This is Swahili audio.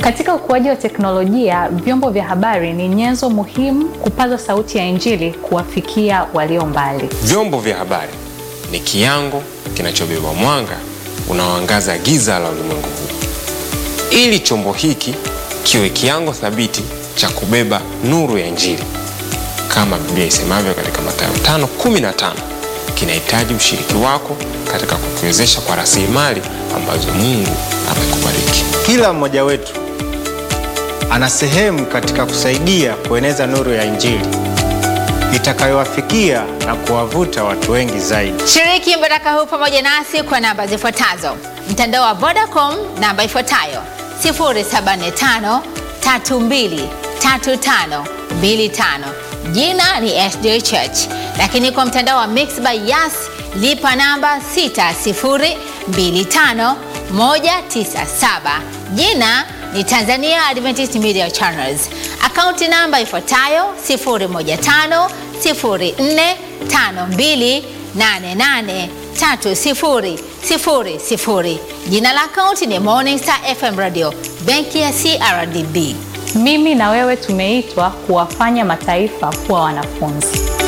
Katika ukuaji wa teknolojia, vyombo vya habari ni nyenzo muhimu kupaza sauti ya Injili kuwafikia walio mbali. Vyombo vya habari ni kiango kinachobeba mwanga unaoangaza giza la ulimwengu huu. Ili chombo hiki kiwe kiango thabiti cha kubeba nuru ya Injili, kama Biblia isemavyo katika Mathayo 5:15, kinahitaji ushiriki wako katika kukiwezesha kwa rasilimali ambazo Mungu amekubariki. Kila mmoja wetu ana sehemu katika kusaidia kueneza nuru ya Injili itakayowafikia na kuwavuta watu wengi zaidi. Shiriki mbaraka huu pamoja nasi kwa namba zifuatazo: mtandao wa Vodacom namba ifuatayo 075 32 35 25, jina ni SJ Church. Lakini kwa mtandao wa Mixx by Yas lipa namba 6025 197, jina ni Tanzania Adventist Media Channels. Akaunti namba ifuatayo 015 04 52 88 30 00. Jina la akaunti ni Morning Star FM Radio, benki ya CRDB. Mimi na wewe tumeitwa kuwafanya mataifa kuwa wanafunzi.